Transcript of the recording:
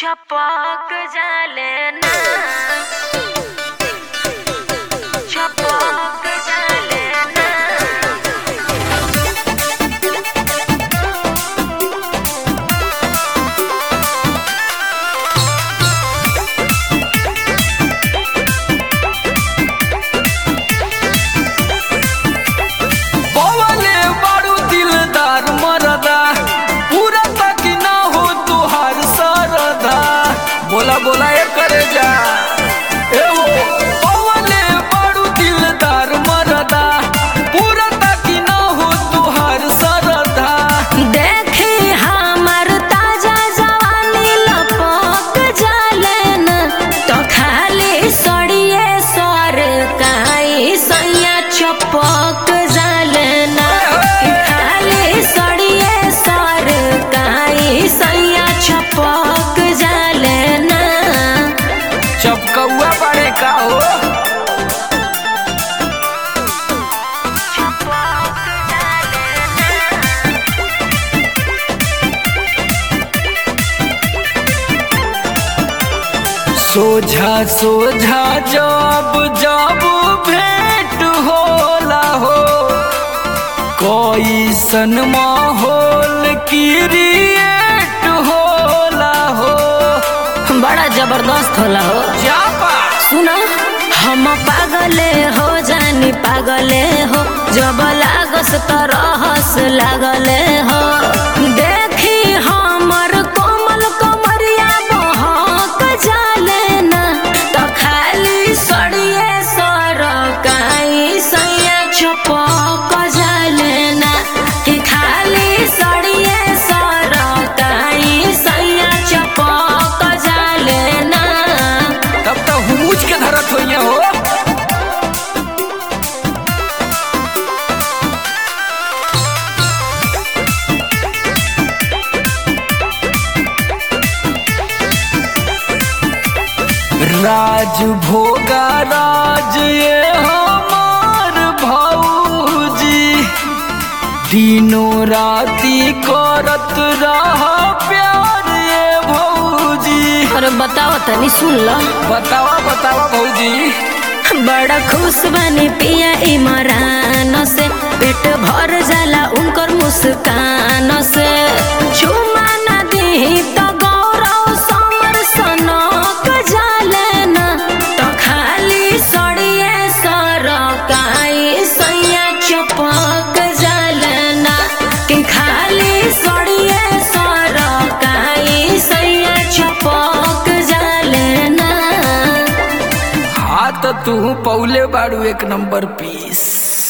छपक जाले ना छपक जाले ना पवले बारू दिलदार मरदा पूरा तक ना हो तुहार सरदा बोला बोला ए करे जा ए हो पवले बारू दिलदार मरदा पूरा तक ना हो तुहार सरदा देखी हमर ताजा जवानी लपक जाले ना तो खाली सड़िए सर काई सैया छपक जाले ना कि खाली सड़िए सर काई सैया छपक जाले ना चपकौआ पड़े का हो सोझा सोझा जब जब भेंट होला हो कैसन माहौल क्रिएट होला हो बड़ा जबरदस्त होला हो जापा सुना हम पागले हो जानी पागले हो जब लागस त रहस लागले हो देखी हमर कोमल कमरिया बहक जाले ना त खाली सड़िए सर काई सैया छपक जाले ना कि खाली सड़िए सर काई सैया छपक जाले ना तब तो हुमुच के धरत होइए हो राज भोगा राज ये हमार भौजी दिनों राती करत रहा प्यार ये भौजी अरे बताओ तनी सुन लो बतावा बतावा भौजी बड़ा खुश बनी पिया इमरान से पेट भर जाला उनकर मुस्कान से चुमा न दी तो गौरव समर सनक जाले ना तो खाली सड़िए सर काई सैया चपक जाले ना कि खाली सड़िए सर काई सैया चपक जाले ना हाँ तो तू पौले बाड़ू एक नंबर पीस